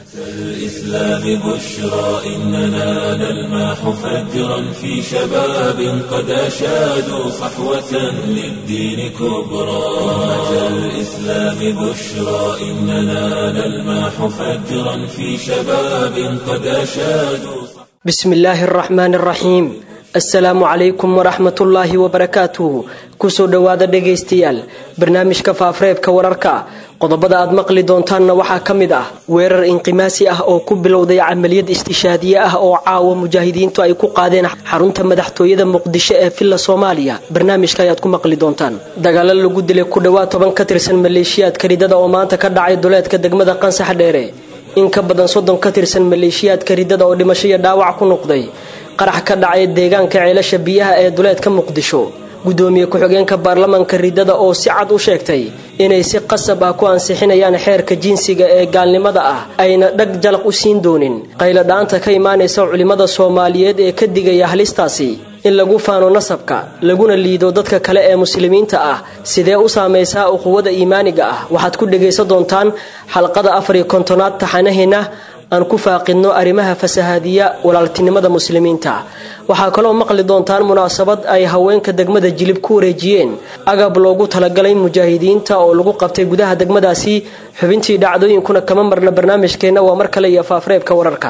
الإسلام بشرى إننا نلمح فجرا في شباب قد أشادوا صحوة للدين كبرى أمة الإسلام بشرى إننا نلمح فجرا في شباب قد أشادوا بسم الله الرحمن الرحيم asalaamu calaykum waraxmatullaahi wabarakaatuhu kusoo dhowaada dhegaystayaal barnaamijka faafareebka wararka qodobada aad maqli doontaanna waxaa ka mid ah weerar inqimaasi ah oo ku bilowday camaliyad istishaadiye ah oo caawa mujaahidiintu ay ku qaadeen xarunta madaxtooyada muqdisho ee villa soomaaliya barnaamijka ayaad ku maqli doontaan dagaalo lagu dilay ku dhowaad toban ka tirsan maleeshiyaadka ridada oo maanta ka dhacay duleedka degmada qansax dheere in ka badan soddon ka tirsan maleeshiyaadka ridada oo dhimasho iyo dhaawac ku noqday qarax ka dhacay deegaanka ceelasha biyaha ee duleedka muqdisho gudoomiye ku-xigeenka baarlamaanka ridada oo si cad u sheegtay inay si qasab ah ku ansixinayaan xeerka jinsiga ee gaalnimada ah ayna dhag jalaq u siin doonin qayladhaanta ka imaanaysa culimmada soomaaliyeed ee ka digaya halistaasi in lagu faano nasabka laguna liido dadka kale ee muslimiinta ah sidee u saamaysaa uquwada iimaaniga ah waxaad ku dhegaysan doontaan xalqada afar iyo kontonaad taxanaheena aan ku faaqidno arrimaha fasahaadiya walaaltinimada muslimiinta waxaa kaloo maqli doontaan munaasabad ay haweenka degmada jilib ku wareejiyeen agab loogu talagalay mujaahidiinta oo lagu qabtay gudaha degmadaasi xubintii dhacdooyinkuna kama marna barnaamijkeenna waa mar kale iyo faafreebka wararka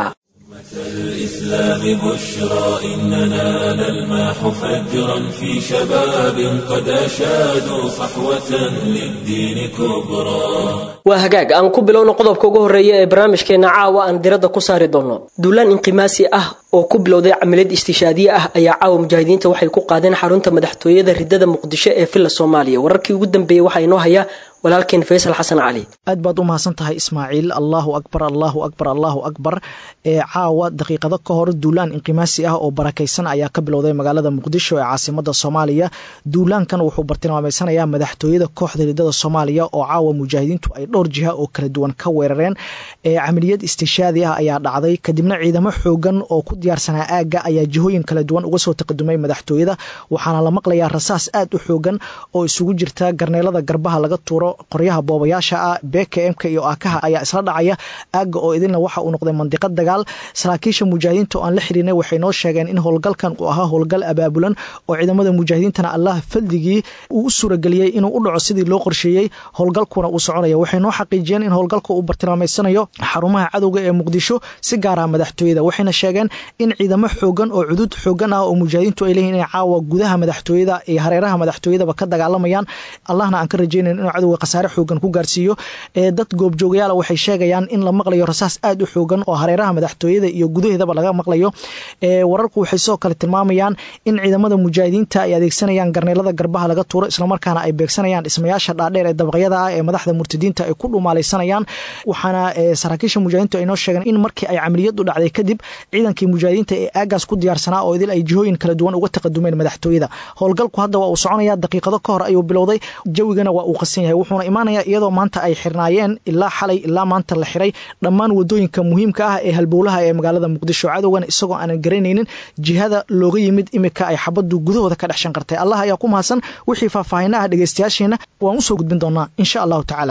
الإسلام بشرى إننا نلمح فجرا في شباب قد أشادوا صحوة للدين كبرى waa hagaag aan ku bilowno qodobka ugu horreeya ee barnaamijkeena caawa aan diradda ku saari doonno duulaan inqimaasi ah oo ku bilowday camaliyad istishaadiye ah ayaa caawa mujaahidiinta waxay ku qaadeen xarunta madaxtooyada ridada muqdisho ee villa soomaaliya wararkii ugu dambeeyey waxaa inoo haya walaalkeen faysal xasan cali aad baad u mahadsan tahay ismaaciil allahu akbar allahu akbar allahu akbar ee caawa daqiiqado ka hor duulaan inqimaasi ah oo barakaysan ayaa ka bilowday magaalada muqdisho ee caasimada soomaaliya duulaankan wuxuu bartilmaameysanayaa madaxtooyada kooxda ridada soomaaliya oo caawa mujaahidiintu ay dhowr jiha oo kala duwan ka weerareen ee camaliyad istishaadi ah ayaa dhacday kadibna ciidamo xoogan oo ku diyaarsanaa aagga ayaa jihooyin kala duwan uga soo taqadumay madaxtooyada waxaana la maqlayaa rasaas aad u xoogan oo isugu jirta garneelada garbaha laga tuuro qoryaha boobayaasha ah bkmka iyo aakaha ayaa isla dhacaya aagga oo idinna waxa uu noqday mandiqad dagaal saraakiisha mujaahidiinta oo aan la xihiirnay waxay noo sheegeen in howlgalkan uu ahaa howlgal abaabulan oo ciidamada mujaahidiintana allah faldigii uu u suurageliyey inuu u dhaco sidii loo qorsheeyey howlgalkuna uu soconaya waxay noo xaqiijiyeen in howlgalka uu bartilmaameysanayo xarumaha cadowga ee muqdisho si gaara madaxtooyada waxayna sheegeen in ciidamo xoogan oo cudud xoogan ah oo mujaahidiintu ay leeyihin inay caawa gudaha madaxtooyada iyo hareeraha madaxtooyadaba ka dagaalamayaan allahna aan ka rajaynayn inuu cadowga khasaare xoogan ku gaarsiiyo ee dad goobjoogayaala waxay sheegayaan in la maqlayo rasaas aad u xoogan oo hareeraha madaxtooyada iyo gudaheedaba laga maqlayo ee wararku waxay sidoo kale tilmaamayaan in ciidamada mujaahidiinta ay adeegsanayaan garneelada garbaha laga tuuro islamarkaana ay beegsanayaan dhismayaasha dhaadheer ee dabaqyada ah ee madaxda murtadiinta ay ku dhumaalaysanayaan waxaana saraakiisha mujaahidiintu ay noo sheegeen in markii ay camaliyadu dhacday kadib ciidankii mujaahidiinta ee aagaas ku diyaarsanaa oo idil ay jihooyin kala duwan uga taqadumeen madaxtooyada howlgalku hadda waa uu soconaya daqiiqado ka hor ayuu bilowday jawigana waa uu qasan yahay wuxuuna imaanaya iyadoo maanta ay xirnaayeen ilaa xalay ilaa maanta la xiray dhammaan wadooyinka muhiimka ah ee halbowlaha ee magaalada muqdisho cadowgana isagoo aanan garanaynin jihada looga yimid imika ay xabadu gudahooda ka dhex shanqartay allah ayaa ku mahadsan wixii faahfaahina ah dhegeystayaasheena waan usoo gudbin doonaa insha allahu tacaala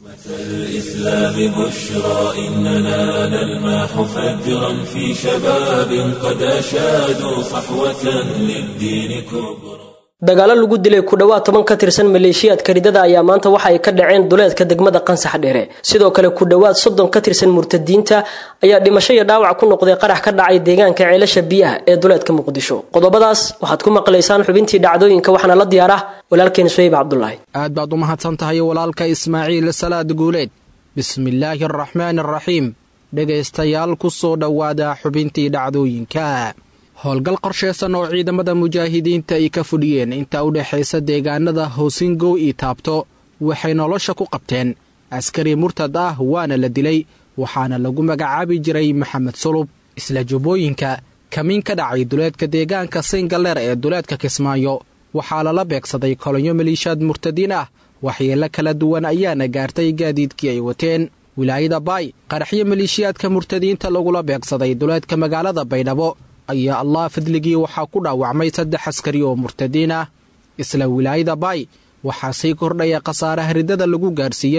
الإسلام بشرى إننا نلمح فجرا في شباب قد أشادوا صحوة للدين كبرى dagaalo lagu dilay ku dhowaad toban ka tirsan maleeshiyaadka ridada ayaa maanta waxa ay ka dhaceen duleedka degmada qansax dheere sidoo kale ku dhowaad soddon ka tirsan murtadiinta ayaa dhimasho iyo dhaawac ku noqday qarax ka dhacay deegaanka ceelasha biyaha ee duleedka muqdisho qodobadaas waxaad ku maqlaysaan xubintii dhacdooyinka waxaana la diyaar ah walaalkeen suhayb cabdulaahi aad baad u mahadsan tahay walaalka ismaaciil salaad guuleed bismillaahi araxmaani araxiim dhegaystayaal ku soo dhowaada xubintii dhacdooyinka howlgal qorshaysan oo ciidamada mujaahidiinta ay ka fudhiyeen inta u dhexaysa deegaanada hoosingow iyo taabto waxay nolosha ku qabteen askari murtad ah waana la dilay waxaana lagu magacaabi jiray maxamed sulub isla jubbooyinka kamiin ka dhacay duleedka deegaanka singaleer ee duleedka kismaayo waxaa lala beegsaday kolonyo maliishaad murtadiin ah waxyeello kala duwan ayaana gaartay gaadiidkii ay wateen wilaayada baay qaraxyo maleeshiyaadka murtadiinta lagula beegsaday duleedka magaalada baydhabo ayaa allah fadligii waxaa ku dhaawacmay saddex askari oo murtadiin ah isla wilaayada baay waxaa sii kordhaya khasaaraha riddada lagu gaarsiiyey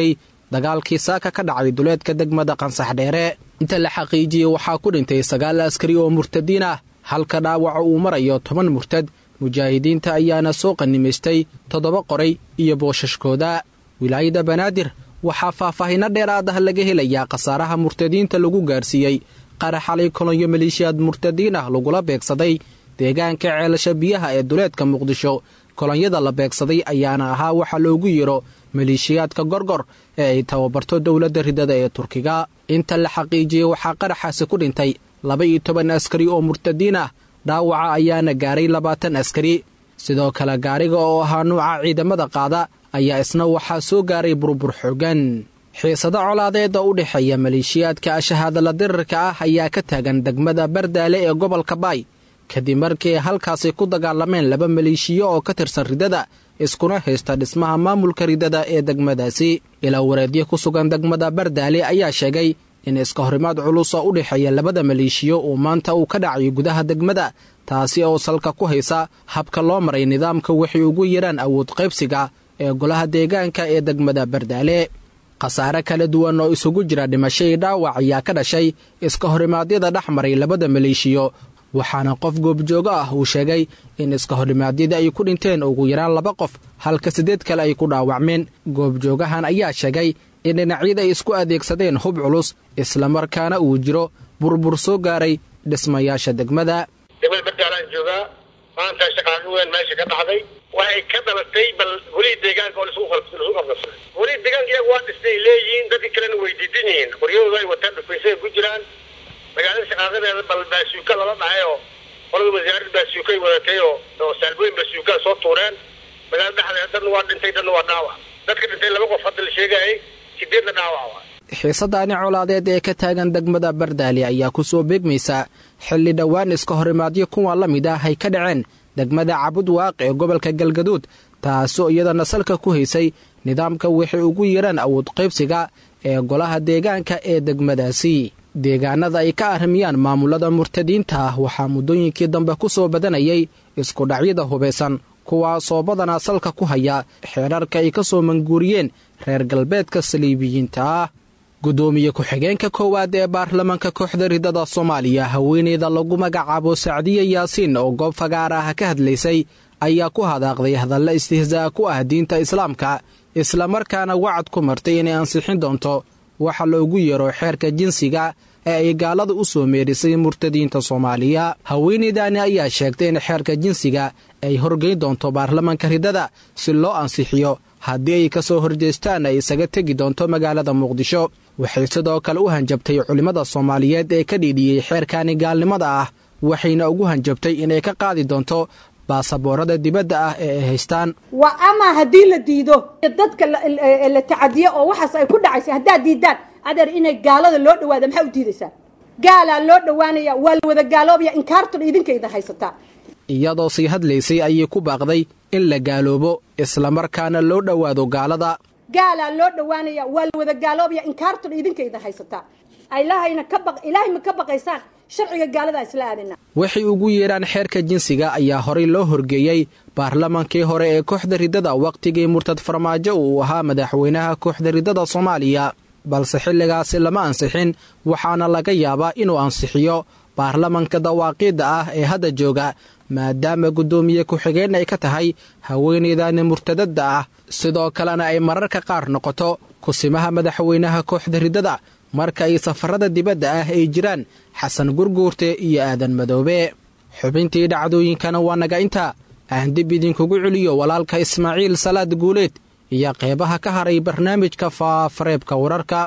dagaalkii saaka ka dhacay duleedka degmada qansax dheere inta la xaqiijiyey waxaa ku dhintay sagaal askari oo murtadiin ah halka dhaawaca uu marayo toban murtad mujaahidiinta ayaana soo qanimaystay toddoba qoray iyo boosashkooda wilaayada banaadir waxaa faahfaahinno dheeraad ah laga helayaa khasaaraha murtadiinta lagu gaarsiiyey qarax xalay kolonyo maleeshiyaad murtadiin ah lagula beegsaday deegaanka ceelasha biyaha ee duleedka muqdisho kolonyada la beegsaday ayaana ahaa waxa loogu yeero maleeshiyaadka gorgor ee ay tababarto dowladda ridada ee turkiga inta la xaqiijiyey waxaa qaraxaasi ku dhintay laba iyo toban askari oo murtadiin ah dhaawaca ayaana gaaray labaatan askari sidoo kale gaariga oo ahaa nuuca ciidamada qaada ayaa isna waxaa soo gaaray burbur xoogan xiisado colaadeeda u dhexeeya maleeshiyaadka ashahaadala dirirka ah ayaa ka taagan degmada bardaale ee gobolka baay kadib markii ay halkaasi ku dagaalameen laba maleeshiyo oo ka tirsan ridada iskuna haysta dhismaha maamulka ridada ee degmadaasi ilaa wareedyo ku sugan degmada bardaale ayaa sheegay in iska horimaad culus oo u dhexeeya labada maleeshiyo uu maanta uu ka dhacayo gudaha degmada taasi oo salka ku haysa habka loo maray nidaamka waxay ugu yaraan awood qaybsiga ee golaha deegaanka ee degmada bardaale khasaare kala duwan oo isugu jira dhimasho iyo dhaawac ayaa ka dhashay iska horimaadyada dhex maray labada maleeshiyo waxaana qof goobjoogo ah uu sheegay in iska horimaadyada ay ku dhinteen ugu yaraan laba qof halka siddeed kale ay ku dhaawacmeen goobjoogahan ayaa sheegay in dhinacyada ay isku adeegsadeen hub culus islamarkaana uu jiro burbur soo gaaray dhismayaasha degmada degmada bardaalaan joogaa maanta shaqaaqo weyn meesha ka dhacday waxay ka dhalatay bal golihii deegaanka oo lasu qabqabsaday golihii deegaanka iyaga waa dhistay leeyihiin dadkii kalena way diidan yihiin qoryahooda ay wataan dhufaysay ku jiraan magaalada shaqaaqadeeda bal baasuuka lala dhacay oo qolada wasaaradda baasuuka ay wadatay oo oo saalbooyin baasuuka soo tuureen magaalada dhexdeeda dadna waa dhintay dadna waa dhaawac dadka dhintay laba qof hadda la sheegayay sideedna dhaawac waa xiisadaani colaadeed ee ka taagan degmada bardaali ayaa ku soo beegmaysa xilli dhowaan iska horimaadyo kuwa la mid ah ay ka dhaceen degmada cabud waaq ee gobolka galgaduud taasoo iyadana salka ku haysay nidaamka waxay ugu yaraan awood qaybsiga ee golaha deegaanka ee degmadaasi deegaanada ay ka arrimiyaan maamulada murtadiinta ah waxaa muddooyinkii dambe ku soo badanayay iskudhacyada hubaysan kuwaasoo badanaa salka ku haya xeerarka ay ka soo manguuriyeen reer galbeedka saliibiyiinta ah guddoomiye ku-xigeenka koowaad ee baarlamaanka kooxda ridada soomaaliya haweeneyda lagu magacaabo sacdiye yaasiin oo goob fagaar ah ka hadlaysay ayaa ku hadaaqday hadalla istihzaa ku ah diinta islaamka islamarkaana wacad ku martay inay ansixin doonto waxa loogu yeero xeerka jinsiga ee ay gaalada u soo meerisay murtadiinta soomaaliya haweeneydaani ayaa sheegtay in xeerka jinsiga ay horgeyn doonto baarlamaanka ridada si loo ansixiyo haddii ay ka soo horjeestaan ay isaga tegi doonto magaalada muqdisho waxay sidoo kale u hanjabtay culimmada soomaaliyeed ee ka dhiidhiyey xeerkani gaalnimada ah waxayna ugu hanjabtay inay ka qaadi doonto baasaboorada dibadda ah ee ay haystaan waa ama haddii la diido dadka la tacadiyo oo waxaas ay ku dhacaysa haddaad diidaan adeer inay gaalada loo dhawaada maxaa u diidaysaa gaalaa loo dhowaanaya waa la wada gaaloobaya inkaartun idinka idin haysataa iyadoo sii hadlaysay ayay ku baaqday in la gaaloobo islamarkaana loo dhowaado gaalada gaalaa loo dhowaanaya waa la wada gaaloobaya inkaartun idinka idin haysataa ilahayna ka baq ilaahay ma ka baqaysaan sharciga gaaladaa isla aadina waxay ugu yeedhaan xeerka jinsiga ayaa horey loo horgeeyey baarlamaankii hore ee kooxda ridada wakhtigii murtad farmaajo uu ahaa madaxweynaha kooxda ridada soomaaliya balse xilligaasi lama ansixin waxaana laga yaabaa inuu ansixiyo baarlamanka dawaaqiidda ah ee hadda jooga maadaama guddoomiye ku-xigeen ay ka tahay haweeneydani murtadadda ah sidoo kalena ay mararka qaar noqoto kusimaha madaxweynaha kooxda ridada marka ay safarada dibadda ah ay jiraan xasan gurguurte iyo aadan madoobe xubintii dhacdooyinkana waa naga inta aan dib idinkugu celiyo walaalka ismaaciil salaad guuleed iyo qeybaha ka haray barnaamijka faafareebka wararka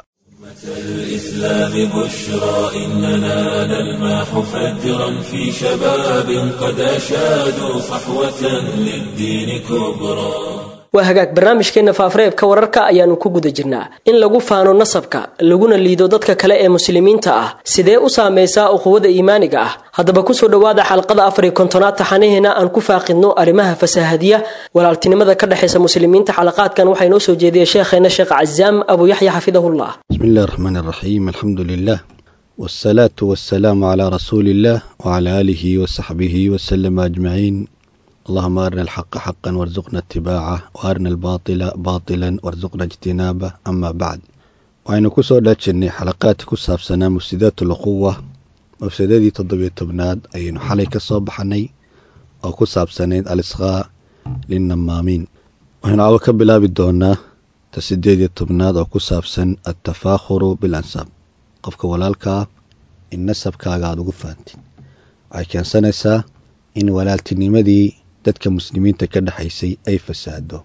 الإسلام بشرى إننا نلمح فجرا في شباب قد أشادوا صحوة للدين كبرى waa hagaag barnaamijkeenna faafareebka wararka ayaannu ku guda jirnaa in lagu faano nasabka laguna liido dadka kale ee muslimiinta ah sidee u saamaysaa uquwada iimaaniga ah haddaba kusoo dhowaada xalqada afar iyo kontonaad taxanaheena aan ku faaqidno arrimaha fasaahadiya walaaltinimada ka dhexaysa muslimiinta xalaqaadkan waxaa inoo soo jeediyay sheekheena sheekh cazaam abu yaxya xafidahullah بسم الله الرحمن الرحيم الحمد لله والصلاة والسلام على رسول الله وعلى آله وصحبه وسلم أجمعين اللهم أرنا الحق حقا وارزقنا اتباعه وأرنا الباطل باطلا وارزقنا اجتنابه أما بعد waxaynu ku soo dhaajinnay xalaqaadkii ku saabsanaa mufsidaat ulquwa mufsidadii toddobiyo tobnaad ayaynu xalay ka soo baxnay oo ku saabsanayd alisqaa linnamaamiin waxaynu caawo ka bilaabi doonaa ta siddeed iyo tobnaad oo ku saabsan altafaakhuru bil ansaab qofka walaalkaa in nasabkaaga aada ugu faantid waxay keensanaysaa in walaaltinimadii dadka muslimiinta ka dhexaysay ay fasaado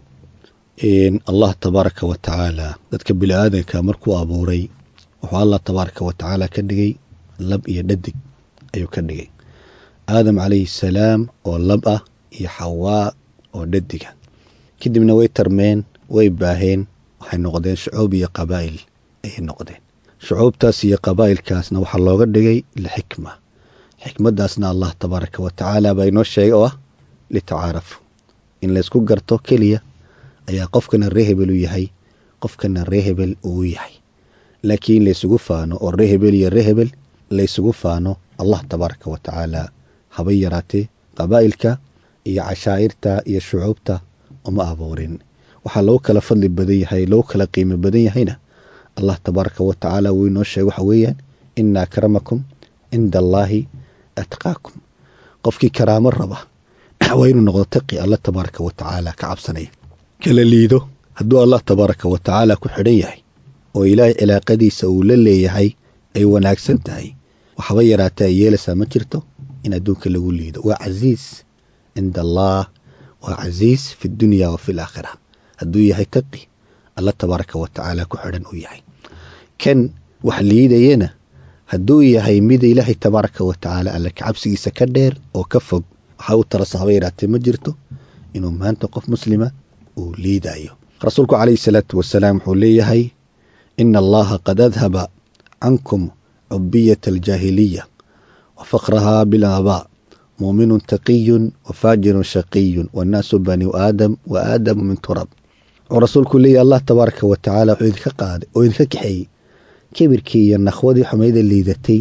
allah tabaaraka wa tacaala dadka bini-aadanka markuu abuuray wuxuu allah tabaaraka wa tacaala ka dhigay lab iyo dhadig ayuu ka dhigay aadam calayhi salaam oo lab ah iyo xawaa oo dhadiga kadibna way tarmeen way baaheen waxay noqdeen shucuub iyo qabaa'il ayay noqdeen shucuubtaas iyo qabaa'ilkaasna waxaa looga dhigay lixikma xikmaddaasna allah tabaaraka wa tacaala baa inoo sheegay oo ah litacaarafu in laysku garto keliya ayaa qofkana ree hebel u yahay qofkana ree hebel uu yahay laakiin laysugu faano oo ree hebel iyo ree hebel laysugu faano allah tabaaraka wa tacaala habay yaraatee qabaa'ilka iyo cashaa'irta iyo shucuubta uma abuurin waxaa lagu kala fadli badan yahay lagu kala qiimo badan yahayna allah tabaaraka wa tacaala wuu inoo sheegay waxa weeyaan ina akramakum cinda allaahi atqaakum qofkii karaamo raba waa inuu noqdo taqi allah tabaaraka wa tacaala ka cabsanaya kala liido hadduu allah tabaaraka wa tacaala ku xidhan yahay oo ilaahay cilaaqadiisa uu la leeyahay ay wanaagsan tahay waxba yaraatee ay yeelaysaa ma jirto in adduunka lagu liido waa casiis cinda allah waa casiis fi dunya wa fi laakhira hadduu yahay taqi alla tabaaraka wa tacaala ku xidhan uu yahay kan wax liidayana hadduu yahay mid ilaahay tabaaraka wa tacaala alle kacabsigiisa ka dheer oo ka fog waxaa u tarasa haba yaraatee ma jirto inuu maanta qof muslima uu liidayo rasuulku calayhi salaatu wasalaam wuxuu leeyahay ina allaha qad adhaba cankum cubiyata aljaahiliya wa faqrahaa bilaabaa muuminun taqiyun wa faajirun shaqiyun wannaasu baniu aadam wa aadamu min turab wuxuu rasuulku leeyahy allah tabaaraka wa tacaala wuxuu idinka qaaday oo idinka kaxeeyey kibirkii iyo nakhwadii xumayda liidatay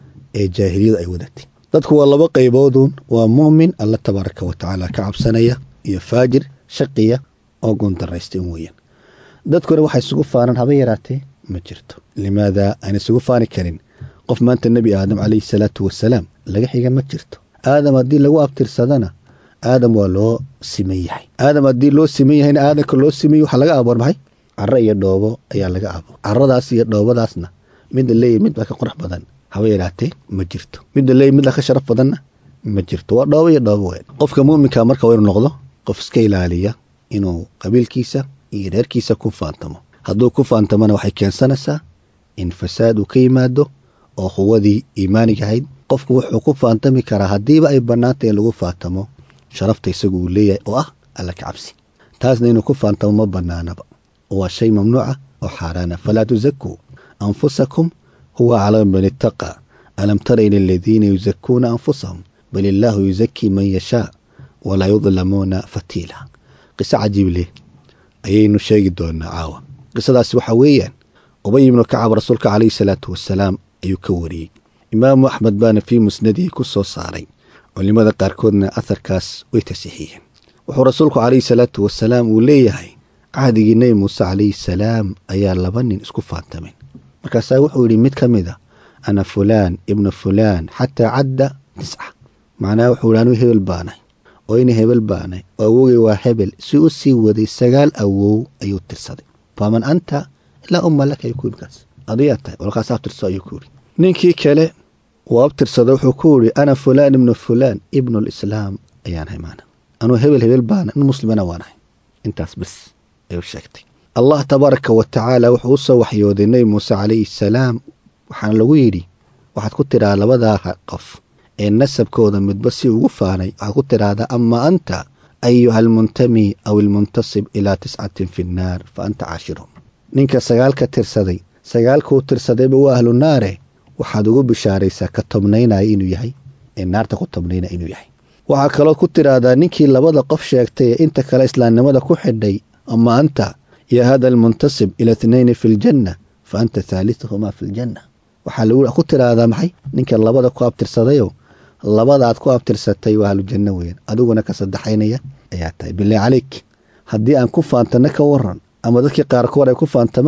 ee jaahiliyadu ay wadatay dadku waa laba qaybooduun waa muumin alla tabaaraka wa tacaala ka cabsanaya iyo faajir shaqiya oo goondaraystay un weeyaan dadkuna waxay isugu faanaan haba yaraatee ma jirto limaada aan isugu faani karin qof maanta nebi aadam calayhi salaatu wasalaam laga xiga ma jirto aadam haddii lagu abtirsadana aadam waa loo siman yahay aadam haddii loo siman yahayna aadamka loo simay waxaa laga abuur maxay caro iyo dhoobo ayaa laga abuur caradaas iyo dhoobadaasna midda leeyahy mid baa ka qurux badan haba yaraatee ma jirto midda leeyahy mid baa ka sharaf badanna ma jirto waa dhoobo iyo dhoobo weyn qofka muuminka marka waa inuu noqdo qof iska ilaaliya inuu qabiilkiisa iyo reerkiisa ku faantamo hadduu ku faantamona waxay keensanaysaa in fasaad uu ka yimaado oo quwadii iimaaniga ahayd qofku wuxuu ku faantami karaa haddiiba ay bannaantay in lagu faantamo sharafta isagu uu leeyahay oo ah alla ka cabsi taasna inuu ku faantamo ma bannaanaba waa shay mamnuuca oo xaaraana falaa tusakuu anfusakum huwa aclamu man ittaqaa alam tara ila aladiina yusakuuna anfusahum bal illaahu yusakii man yashaa walaa yudlamuuna fatiila qiso cajiib leh ayaynu sheegi doonaa caawa qisadaasi waxaa weeyaan ubay ibnu kacab rasuulka calayhi salaatu wasalaam ayuu ka wariyey imaamu axmed baana fii musnadihi ku soo saaray culimmada qaarkoodna aharkaas way tasiixiyeen wuxuu rasuulku calayhi salaatu wasalaam uu leeyahay cahdigii nebi muuse calayhi salaam ayaa laba nin isku faantameen markaasaa wuxuu yidhi mid ka mid a ana fulaan ibnu fulaan xataa cadda tisca macnaha wuxuu yidhi anuu hebel baanay oo ina hebel baanay oo awowgay waa hebel si u sii waday sagaal awow ayuu tirsaday faman anta ilaa umma laka ayuu ku yidhi kaas adiyaa tahay walkaas abtirso ayuu ku yidhi ninkii kale uu abtirsada wuxuu ku yidhi ana fulaan ibnu fulaan ibnu lislaam ayaan hay maana anuu hebel hebel baana in muslimana waanahay intaas bas ayuu sheegtay allah tabaaraka wa tacaala wuxuu u soo waxyooday nebi muuse calayhi salaam waxaana lagu yidhi waxaad ku tidhaha labadaa qof ee nasabkooda midba si ugu faanay waxaad ku tidhaahdaa ama anta ayuha almuntami aw ilmuntasib ilaa tiscatin fi nnaar fa anta caashirhum ninka sagaalka tirsaday sagaalkuu tirsadayba waa ahlu naare waxaad ugu bishaaraysaa ka tobnaynaya inuu yahay ee naarta ku tobnaynaya inuu yahay waxaa kaloo ku tidhaahdaa ninkii labada qof sheegtay ee inta kale islaamnimada ku xidhay ama anta ya hada almuntasib ila itnayni fi ljanna fa anta thaalithuhumaa fi ljanna waxaa lagu ku tidhaahdaa maxay ninka labada ku abtirsadayo labadaad ku abtirsatay waa ahlujanno weeyaan adiguna ka saddexaynaya ayaa tahay bilaa caleyk haddii aan ku faantano ka waran ama dadkii qaarkood ay ku faantamaan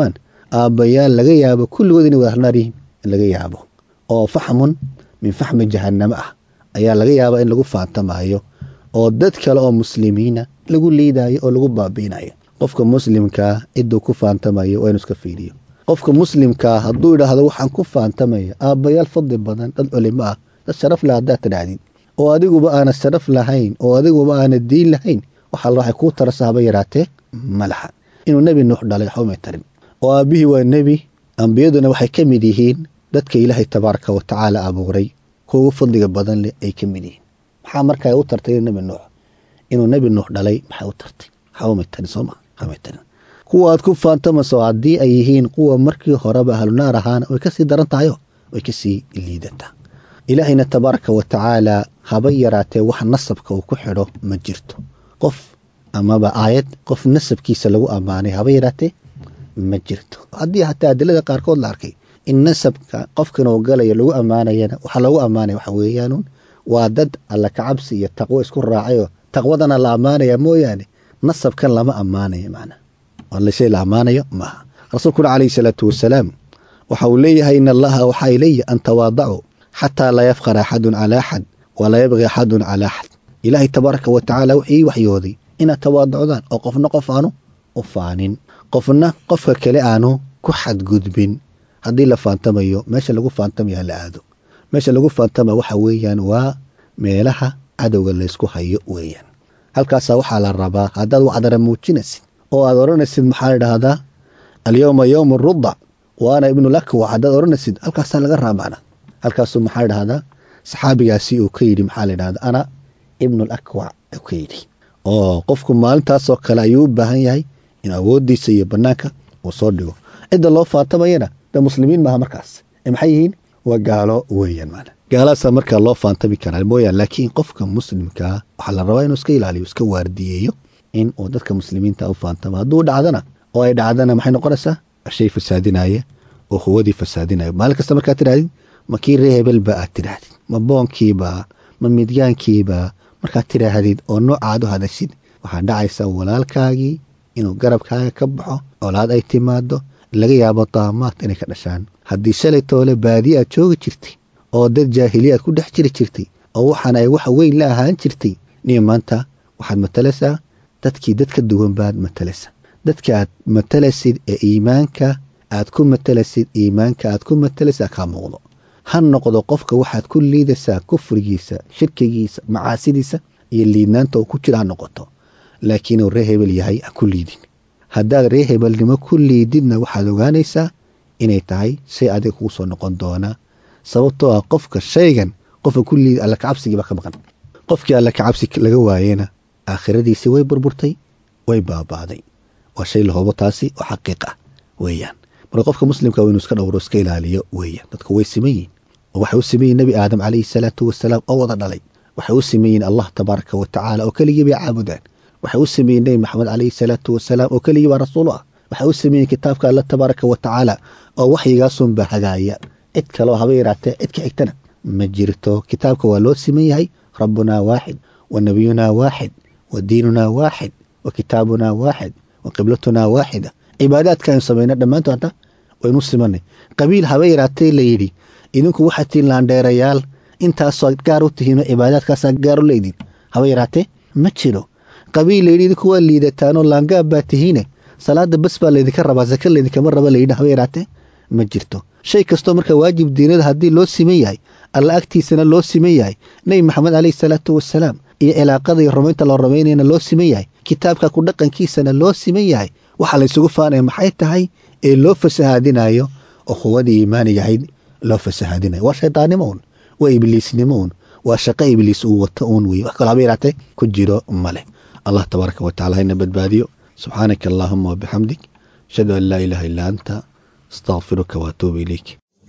aabbayaal laga yaabo kulligood inay wada halnaar yihiin in laga yaabo oo faxmun min faxmi jahannamo ah ayaa laga yaabaa in lagu faantamaayo oo dad kale oo muslimiina lagu liidaayo oo lagu baabiinayo qofka muslimkaa ciduu ku faantamayo waa inu iska fiiriyo qofka muslimkaa hadduu idhaahdo waxaan ku faantamaya aabbayaal fadli badan dad culimo ah dad sharaf leh haddaad tidhaahdid oo adiguba aana sharaf lahayn oo adiguba aana diin lahayn waxaa waxay kuu tarasa haba yaraatee malaxa inuu nebi nuux dhalay waxba may tarin oo aabbihii waa nebi ambiyaduna waxay ka mid yihiin dadka ilaahay tabaaraka wa tacaala abuuray kuwa ugu fadliga badan leh ay ka mid yihiin maxaa markaa u tartay nebi nuux inuu nebi nuux dhalay maxay u tartay waxba may tarin sooma waxba may tarin kuwa aad ku faantamayso haddii ay yihiin kuwa markii horeba ahlunaar ahaana way kasii daran tahayo way kasii liidataa ilaahayna tabaaraka wa tacaala haba yaraatee wax nasabka uu ku xidho ma jirto qof amaba aayad qof nasabkiisa lagu ammaanay haba yaraatee ma jirto haddii hataa adilada qaarkood la arkay in nasabka qofkan uu galayo lagu ammaanayana waxaa lagu ammaanaya waxa weeyaanuun waa dad alla kacabsi iyo taqwo isku raacayoo taqwadana la ammaanaya mooyaane nasabkan lama ammaanayo macnaa waa shay la ammaanayo maaha rasuulkuna calayhi salaatu wasalaam waxa uu leeyahay in allaha waxaa ileeya an tawaadacuu xataa laa yafqara axadun calaa axad walaa yabqi axadun calaa axad ilaahay tabaaraka wa tacaala wuxuu ii waxyooday inaad tawaadacdaan oo qofna qof aanu u faanin qofna qofka kale aanu ku xadgudbin haddii la faantamayo meesha lagu faantamaya la aado meesha lagu faantama waxa weeyaan waa meelaha cadowga laysku hayo weeyaan halkaasaa waxaa la rabaa haddaad wacdara muujinaysid oo aad odhanaysid maxaa idhaahdaa alyowma yowmu rudac wa ana ibnu lakwac haddaad odhanaysid halkaasaa laga raamacna halkaasuu maxaa idhahdaa saxaabigaasi uu ka yidhi maxaa la idhahdaa ana ibnu lakwac uu ka yidhi oo qofku maalintaasoo kale ayuu u baahan yahay in awooddiisa iyo bannaanka uu soo dhigo cidda loo faantamayana de muslimiin maaha markaas ee maxay yihiin waa gaalo weeyaan maana gaalaasaa markaa loo faantami karaa mooyaan laakiin qofka muslimkaa waxaa la rabaa inuu iska ilaaliyo iska waardiyeeyo in uu dadka muslimiinta u faantamo hadduu dhacdana oo ay dhacdana maxay noqonaysaa shay fasaadinaya oo huwadii fasaadinaya maalin kasta markaad tidhahdid ma kii ree hebelba aad tidhaahdid ma boonkiiba ma midyaankiiba markaad tidhaahdid oo noocaad u hadashid waxaa dhacaysa walaalkaagii inuu garabkaaga ka baxo colaad ay timaado laga yaabo daamaad inay ka dhashaan haddii shalay toole baadiye aad joogi jirtay oo dad jaahiliyaad ku dhex jiri jirtay oo waxaan ay wax weyn la ahaan jirtay niyo maanta waxaad matalaysaa dadkii dad ka duwan baad matalaysa dadka aad matalaysid ee iimaanka aad ku matalaysid iimaanka aad ku matalaysaa kaa muuqdo ha noqdo qofka waxaad ku liidaysaa kufrigiisa shirkigiisa macaasidiisa iyo liidnaanta uu ku jira ha noqoto laakiinuu ree hebel yahay ha ku liidin haddaad ree hebelnimo ku liididna waxaad ogaanaysaa inay tahay shay adiga kugu soo noqon doona sababtoo ah qofka shaygan qofka ku liid alla kacabsigiiba ka maqan qofkii alla kacabsi laga waayena aakhiradiisii way burburtay way baaba'day waa shay la hubo taasi oo xaqiiq ah weeyaan marka qofka muslimka waa inuu iska dhowro iska ilaaliyo weeyaan dadku way siman yihin oo waxay u siman yihin nebi aadam calayhi salaatu wasalaam oo wada dhalay waxay u siman yihin allah tabaaraka wa tacaala oo keligii bay caabudaan waxay u siman yihin nebi maxamed calayhi salaatu wasalaam oo keligii baa rasuul ah waxay u siman yihin kitaabka alla tabaaraka wa tacaala oo waxyigaasunba hagaaya cid kaleo haba yaraatee cid ka xigtana ma jirto kitaabka waa loo siman yahay rabbunaa waaxid wa nabiyunaa waaxid wa diinunaa waaxid wa kitaabunaa waaxid wa qiblatunaa waaxida cibaadaadka aynu samayna dhammaantood hadda waynu simanay qabiil haba yaraatee layidhi idinku waxaad tihiin laandheerayaal intaasoo gaar u tihiinoo cibaadaadkaasaa gaar u leydin haba yaraatee ma jiro qabiil layidhi idinku waa liidataanoo laangaab baa tihiine salaada bas baa laydinka rabaa saka laydinkama raba layidhi haba yaraatee ma jirto shay kastoo marka waajib diinada haddii loo siman yahay alla agtiisana loo siman yahay nebi maxamed caleyhi salaatu wasalaam iyo cilaaqada iyo rumaynta loo rumaynayana loo siman yahay kitaabka ku dhaqankiisana loo siman yahay waxaa laysugu faanaya maxay tahay ee loo fasahaadinayo oo quwadii iimaaniga ahayd loo fasahaadinayo waa shaydaannimo un waa ibliisnimo un waa shaqo ibliis uu wato uun wey wax kaloo haba yaraatee ku jiro male allah tabaaraka wa tacala hayna badbaadiyo subxaanaka allaahuma wabixamdik ashhadu an laa ilaaha illaa anta astaqfiruka waatuubu ilayk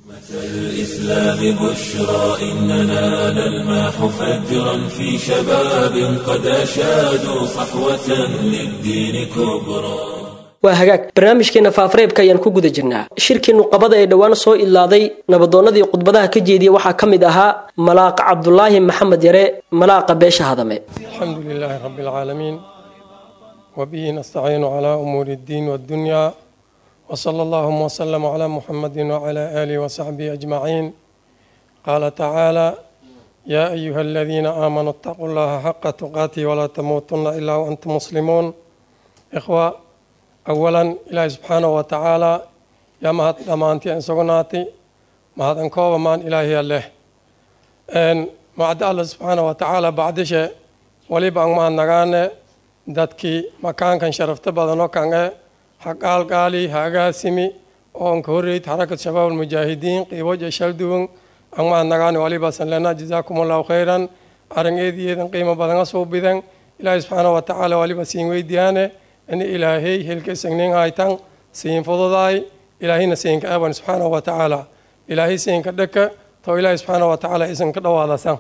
الإسلام بشرى إننا نلمح فجرا في شباب قد أشادوا صحوة للدين كبرى waa hagaag barnaamijkeena faafareebka ayaan ku guda jirnaa shirkii nuqabada ee dhowaan soo ilaaday nabadoonnadii khudbadaha ka jeediya waxaa ka mid ahaa malaaqa cabdulaahi maxamed yare malaaqa beesha hadame الحمد لله رب العالمين وبه نستعين على أمور الدين والدنيا وصلى اللهم وسلم على محمد وعلى آله وصحبه أجمعين قال تعالى يا أيها الذين آمنوا اتقوا الله حق تقاته ولا تموتن إلا وأنتم مسلمون إخوة أولا إلهي سبحانه وتعالى يا مهد دمانتي أن سقناتي مهد أنكوب مان إلهي الله أن معد الله سبحانه وتعالى بعد شيء ولي بان ما نغاني dadkii makaankan sharafta badanoo kange haqaalqaali hagaasimi oonka horreyd xarakat shabaab almujaahidiin qiiboja shalduwan angmaa nagaani walibasan lena jazaakum allahu khayran arangeediyeedan qiimo badanga suubidan ilaahay subxaana wa tacaala waliba siin weydiyaane ini ilaahey helkesagnin haytan siin fududaay ilaahayna siinka aban subxaana wa tacaala ilaahay siinka dhaka to ilaahay subxaana wa tacaala isanka dhawaadasan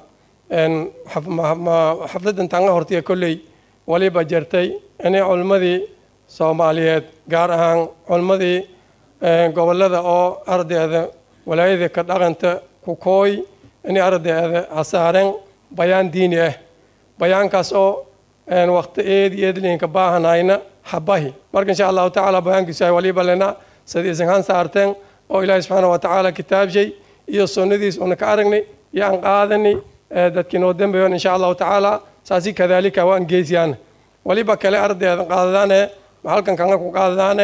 xafladan tanga hortiya kolley waliba jirtay inay culimmadii soomaaliyeed gaar ahaan culimmadii gobolada oo ardayda walaayada ka dhaqanta ku kooy inay ardayda hasaareen bayaan diini ah bayaankaas oo waqti eed iyo edlinka baahanayna habahi marka insha allahu tacaala bayaankiisu ay waliba lena sidii isan han saarteen oo ilaahi subxaana wa tacaala kitaabshay iyo sunnadiis una ka aragnay iyo aan qaadani dadkii noo dambeeyon insha allahu tacaala saasi kadaalika waan geesiyaan waliba kale ardayda qaadadaane halkan kanga ku qaadadaane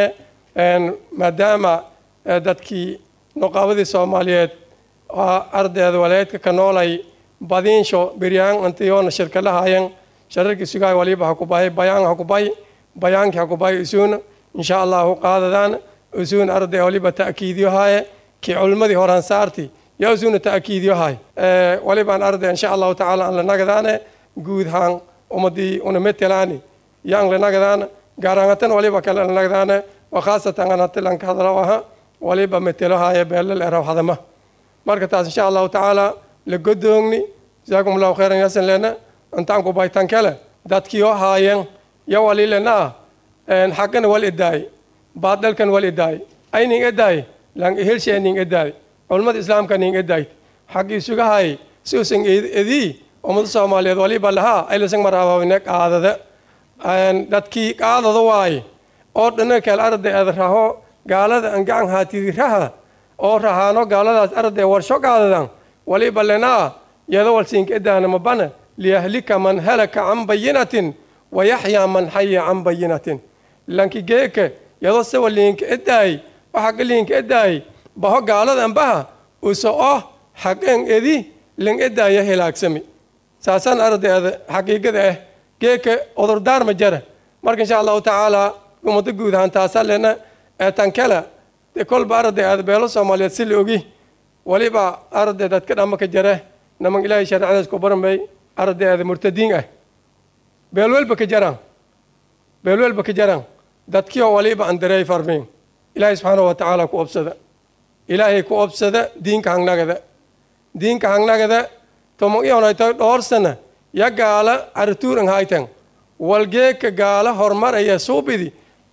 maadaama dadkii nuqaabadii soomaaliyeed ardayda walaayadka ka noolay badiinsho biryaan antiyoona shirkalahayen shararkii sugaay waliba hakubahay bayaan hakubahay bayaankii hakubahay isuuna insha allahu qaadadaan isuun arday waliba ta'kiidiyohaye kii culimmadii horan saarti yaa isuuna ta'kiidiyohay walibaan arday insha allahu tacaala aan la nagadaane guud haan ummadii una metelaani yaan la nagadaana gaarangatan waliba kale la nagadaane wa khaasatan anatilanka hadalo aha waliba metelohaye beelal eraw hadama marka taas insha allahu tacaala la godoogni jazaakum allahu khayran yasan lena intaan ku baytan kale dadkiyo haayeen ya wali lena xaqana wal idaay baadalkan wal idaay ayning idaay lang ihelshe ning idaay culimada islaamka ning idaay xaqii sugahay siusan edii ummada soomaaliyeed waliba lahaa aylasan maraababine qaadada dadkii qaadada waaye oo dhana kale arday ad raho gaalada an gacan haatidi raha oo rahaano gaaladaas arday warsho qaadadan waliba lenaa yada walsiinka edaana mabana liyahlika man halaka can bayinatin wayaxyaa man xaya can bayinatin lanki geeke yado sawa liinka edaay o xaqa liinka edaay baho gaaladan baha uso oh xaqeen edi ling edaaya hilaagsami saasaan ardayda xaqiiqada ah geeka odurdaar ma jara marka insha allahu tacaala ummado guud ahaan taasaa lena tan kale dee kolba arday aada beelo soomaaliyeed si la ogi waliba arday dadka dhama ka jare naman ilaahay shareecadaas ku baramay arday aada murtadiin ah beelwelba ka jaraan beelwelba ka jaraan dadkioo waliba aan dareey farmiin ilaahay subxaana wa tacaala ku obsada ilaahay ku obsada diinka hangnagada diinka hangnagada tomogyonayto dhowr sana ya gaala arituuran haytan walgeeka gaala horumaraya suubidi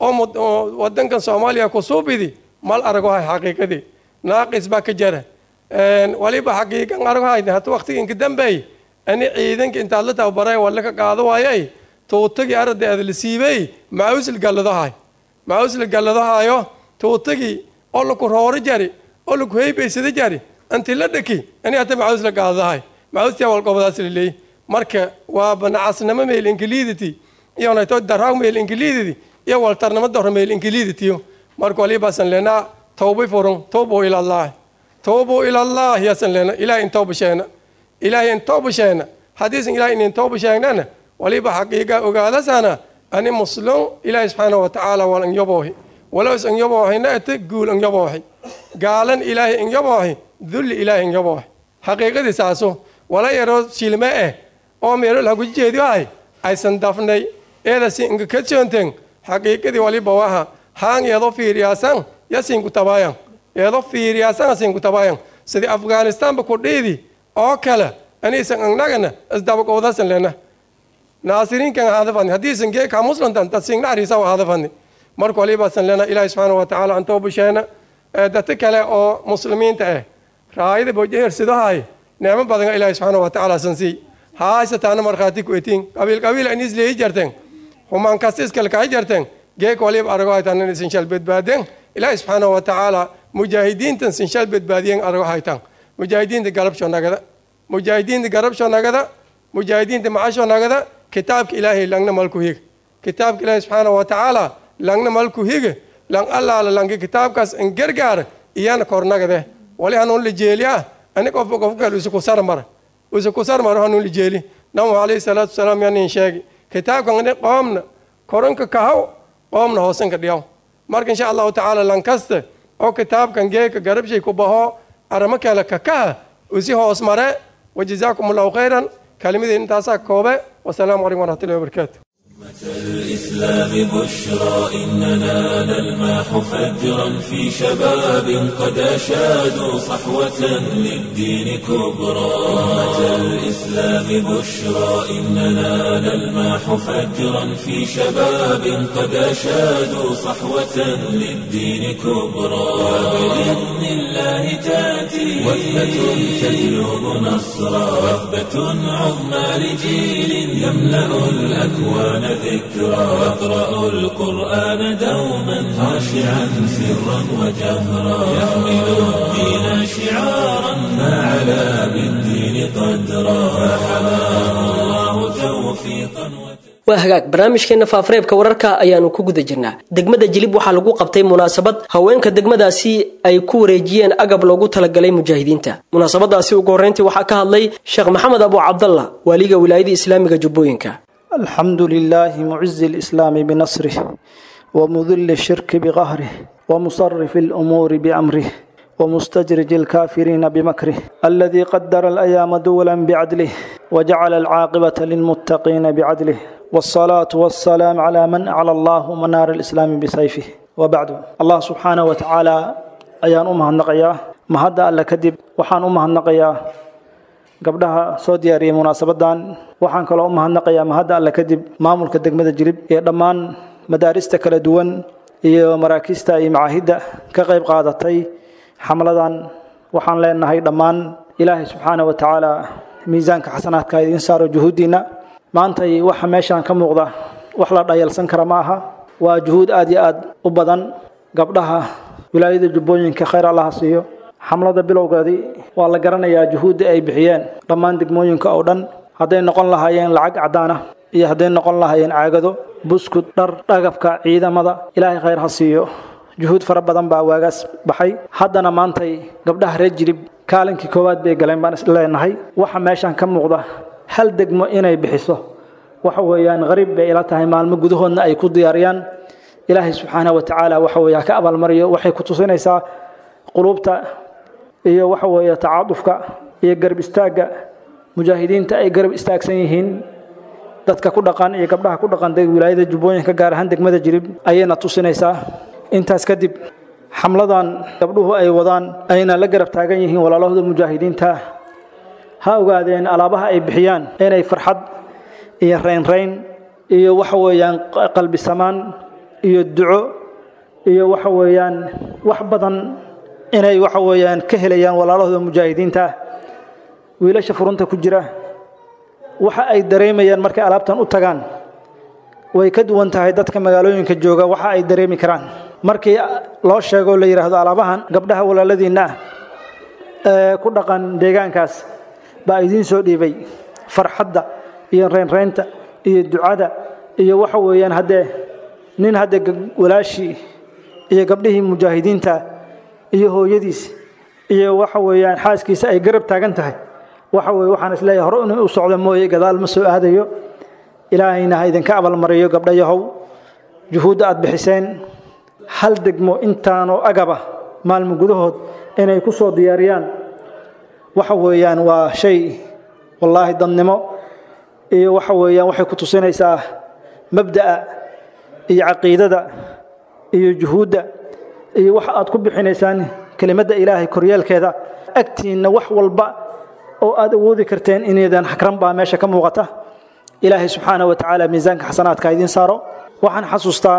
oo wadankan soomaaliya ku suubidi mal aragohay xaqiiqadii naaqis baa ka jara waliba xaqiiqan aragohay hata waqtiga inka dambeey ani ciidanka intaad la tababaray walla ka qaado waayay tuutagii ardayda la siibay maawsil galladohay maawsil galladohayo tuutagii oo laku rooro jari oo laku heybaysada jari anti la dhaki ani hata maawsla qaadahay maawstia walqobadaas laleey marka waa banacasnimo meel ingiliiditi iyo nayto daraag meel ingiliiditi iyo waltarnimo doro meel ingiliiditiyo marka walibasan lena tawbi furun tawbu ilallah tawbu ilallah yasan lena ilaah in tawba sheena ilaah in tawba sheena hadiisan ilaah in tawba sheegnana waliba xaqiiqa ogaadasana ani muslim ilaah subxaana wa tacaala wal an yaboohi walows an yaboohina ate guul an yaboohi gaalan ilaahi an yaboohi dulli ilaahi an yaboohi xaqiiqadii saaso wala yaroo shilme eh oo meelo lagu jeediyahay aysan dafnay eedasi inga ka joonteen xaqiiqadii waliba waha haan eedo fiiriyaasan yasinku tabayan eedo fiiriyaasan asinku tabayan sidii afghanistanba ku dhiidi oo kale aniisan angnagana isdabaqowdasan lena naasiriinkan hadafani haddiisan geeka muslantan dadsiingna ariisa hadafani marka walibasan lena ilaahi subxaana wa tacaala antoo busheena dadka kale oo muslimiinta ah raayada bojehersidohay neemo badan ilaahi subxaana wa tacaala sansiy haasataana markhaati ku etiin qabiil qabiil an isleeyi jarteen humaan kasta iskale kahi jarteen geeka waliba arago haytaan in isin shal badbaadeen ilaahi subxaanahu wa tacaala mujaahidiintan sinshal badbaadiyen argo haytan mujaahidiinta garabsho nagada mujaahidiinta garabsho nagada mujaahidiinta macasho nagada kitaabka ilaahay langna malku higa kitaabka ilaahi subxaanahu wa tacaala langna malku higa lang allaala langi kitaabkaas in gargaara iyana kornagade wali hanuun lijeeliya ani qofba qof kale usa kusar mara usa kusar maro hanuun lijeeli namu alayhi salaatu wasalaam yanin sheegi kitaabkan ani qoomna koranka kahaw qoomna hoosanka dhiyaw marka insha allahu tacaala lankasta oo kitaabkan geeka garabshay ku baho aramo kale kakaha usi hoos mare wajazaakum allahu khayran kalimadii intaasaa koobe wasalaamu calaykum waraxmatullahi wabarakaatu الإسلام بشرى إننا نلمح فجرا في شباب قد أشادوا صحوة للدين كبرى أمة الإسلام بشرى إننا نلمح فجرا في شباب قد أشادوا صحوة للدين كبرى وبإذن الله تأتي وثبة تجلب نصرا وثبة عظمى لجيل يملأ الأكوان ذكرى يقرأ القرآن دوما خاشعا سرا وجهرا يحمل الدين شعارا ما علا بالدين قدرا فحماه الله توفيقا waa hagaag barnaamijkeena faafareebka wararka ayaanu ku guda jirnaa degmada jilib waxaa lagu qabtay munaasabad haweenka degmadaasi ay ku wareejiyeen agab loogu talagalay mujaahidiinta munaasabadaasi ugu horreyntii waxaa ka hadlay sheekh maxamed abu cabdallah waaliga wilaayada islaamiga jubbooyinka الحمد لله معز الإسلام بنصره ومذل الشرك بقهره ومصرف الأمور بأمره ومستجرج الكافرين بمكره الذي قدر الأيام دولا بعدله وجعل العاقبة للمتقين بعدله والصلاة والسلام على من أعلى الله منار الإسلام بسيفه وبعد الله سبحانه وتعالى أيان أمها النقيا ما هذا ألا كذب وحان أمها النقيا gabdhaha soo diyaariyay munaasabadan waxaan kaloo u mahadnaqayaa mahadda alle kadib maamulka degmada jilib ee dhammaan madaarista kala duwan iyo maraakiista iyo macaahidda ka qayb qaadatay xamladan waxaan leenahay dhammaan ilaahay subxaana wa tacaala miisaanka xasanaadka idiin saaro juhuuddiinna maantay waxa meeshaan ka muuqda wax la dhayalsan kara ma aha waa juhuud aad iyo aad u badan gabdhaha wilaayada jubbooyinka khayr allaha siiyo xamlada bilowgeedii waa la garanayaa juhuudda ay bixiyeen dhammaan degmooyinka oo dhan hadday noqon lahaayeen lacag caddaan ah iyo hadday noqon lahaayeen caagado buskud dhar dhagabka ciidamada ilaahay khayr ha siiyo juhuud fara badan baa waagaas baxay haddana maantay gabdhaha reer jirib kaalinkii koowaad bay galeen baan isleenahay waxa meeshan ka muuqda hal degmo inay bixiso waxa weeyaan qariib bay ila tahay maalmo gudahoodna ay ku diyaariyaan ilaahay subxaanahu wa tacaala waxa weeye ha ka abaalmariyo waxay ku tusinaysaa quluubta iyo waxa weeye tacaadufka iyo garab istaagga mujaahidiinta ay garab istaagsan yihiin dadka ku dhaqan iyo gabdhaha ku dhaqan wilaayada jubbooyinka gaar ahaan degmada jirib ayayna tusinaysaa intaas kadib xamladan gabdhuhu ay wadaan ayna la garab taagan yihiin walaalahooda mujaahidiinta ha ogaadeen alaabaha ay bixiyaan inay farxad iyo raynrayn iyo waxa weeyaan qalbi samaan iyo duco iyo waxa weeyaan wax badan inay waxa weeyaan ka helayaan walaalahooda mujaahidiinta wiilasha furunta ku jira waxa ay dareemayaan markay alaabtan u tagaan way ka duwan tahay dadka magaalooyinka jooga waxa ay dareemi karaan markii loo sheego la yidhaahdo alaabahan gabdhaha walaaladiinna ah ee ku dhaqan deegaankaas baa idiin soo dhiibay farxadda iyo reynreynta iyo ducada iyo waxa weeyaan haddee nin hadde walaashii iyo gabdhihii mujaahidiinta iyo hooyadiis iyo waxa weeyaan xaaskiisa ay garab taagan tahay waxa weye waxaan isleeyahay hore inuu u socdo mooye gadaal ma soo aadayo ilaahayna ha idinka abalmariyo gabdhayahow juhuudda aad bixiseen hal degmo intaanoo agaba maalmo gudahood inay ku soo diyaariyaan waxa weeyaan waa shay wallaahi dadnimo iyo waxa weeyaan waxay ku tusinaysaa mabda'a iyo caqiidada iyo juhuudda iyo waxa aad ku bixinaysaan kelimadda ilaahay koryeelkeeda agtiinna wax walba oo aad awoodi karteen inaydan xakran baa meesha ka muuqata ilaahay subxaana wa tacaala miisaanka xasanaadka idiin saaro waxaan xasuustaa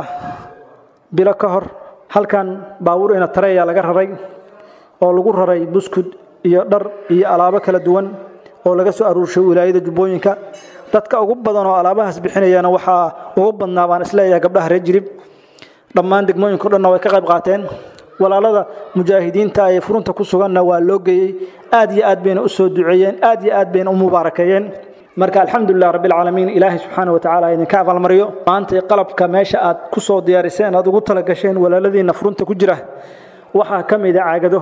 bilo ka hor halkan baabuur ina tareeya laga raray oo lagu raray buskud iyo dhar iyo alaabo kala duwan oo laga soo aruurshay wilaayada jubbooyinka dadka ugu badan oo alaabahaas bixinayana waxaa ugu badnaa baan isleeyahay gabdhaha reer jirib dhammaan degmooyinka o dhanna way ka qayb qaateen walaalada mujaahidiinta ee furunta ku suganna waa loo geeyey aad iyo aad bayna u soo duceeyeen aad iyo aad bayna u mubaarakeeyeen marka alxamdulilah rabbilcaalamiin ilaahay subxaana wa tacaala idinka abaalmariyo maanta qalabka meesha aad ku soo diyaariseen aad ugu talagasheen walaaladiinna furunta ku jira waxaa ka mid a caagado